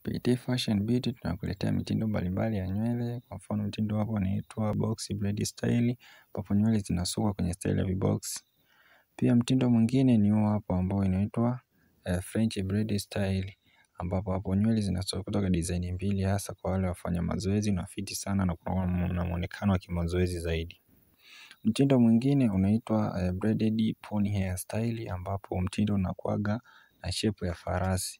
PT Fashion Beauty tunakuletea mitindo mbalimbali ya nywele kwa mfano mtindo wapo unaitwa box braid style ambapo nywele zinasukwa kwenye style ya vibox. Pia mtindo mwingine ni huu hapa ambao unaitwa French braid style ambapo hapo nywele zinasukwa kutoka design mbili hasa kwa wale wafanya mazoezi unafiti sana na kuwa na muonekano wa kimazoezi zaidi. Mtindo mwingine unaitwa braided pony hair style ambapo mtindo unakuwaga na shape ya farasi.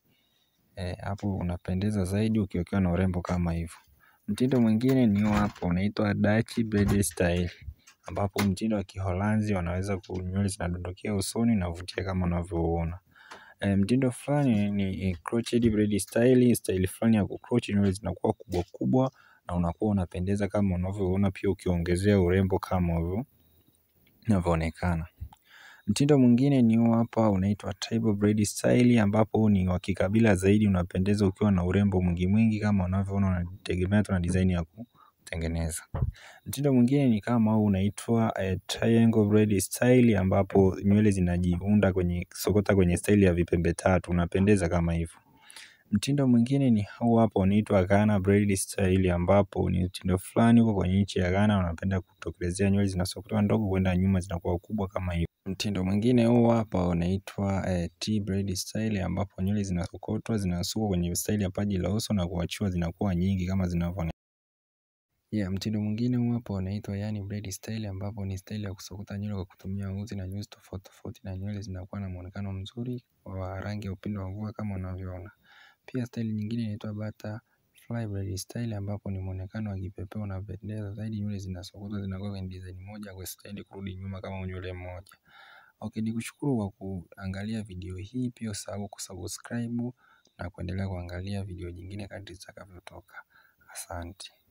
Hapo unapendeza zaidi ukiwekewa na urembo kama hivo. Mtindo mwingine ni huu hapa unaitwa Dutch braid style ambapo mtindo wa kiholanzi wanaweza nywele zinadondokea usoni unavutia kama unavyoona. Mtindo fulani ni crochet braid style, style fulani ya kucroch nywele zinakuwa kubwa kubwa na unakuwa unapendeza kama unavyoona pia ukiongezea urembo kama hivyo inavyoonekana. Mtindo mwingine ni huu hapa unaitwa tribal braid style ambapo ni wa kikabila zaidi unapendeza ukiwa na urembo mwingi mwingi kama unavyoona unategemea tu na design ya kutengeneza. Mtindo mwingine ni kama huu unaitwa triangle braid style ambapo nywele zinajiunda kwenye kusokota kwenye style ya vipembe tatu unapendeza kama hivo. Mtindo mwingine ni huu hapa unaitwa Ghana braid style ambapo ni mtindo fulani uko kwenye nchi ya Ghana wanapenda kutokelezea nywele zinasokotwa ndogo kuenda nyuma zinakuwa kubwa kama hivo. Mtindo mwingine huu hapa unaitwa T braid style ambapo nywele zinasokotwa zinasukwa kwenye style ya paji la uso na kuachiwa zinakuwa nyingi kama zinavyoonekana. Mtindo mwingine huu hapa unaitwa yani braid style ambapo ni style ya kusokota nywele kwa kutumia uzi na nyuzi tofauti tofauti na nywele zinakuwa na muonekano mzuri wa rangi ya upinde wa mvua kama unavyoona. Pia style nyingine inaitwa butterfly braid style ambapo ni muonekano wa kipepeo unapendeza zaidi nywele zinasokotwa zinakuwa kwenye design moja haziendi kurudi nyuma kama nywele moja. Ok nikushukuru kwa kuangalia video hii pia usisahau kusubscribe na kuendelea kuangalia video nyingine kadri zitakavyotoka. Asante.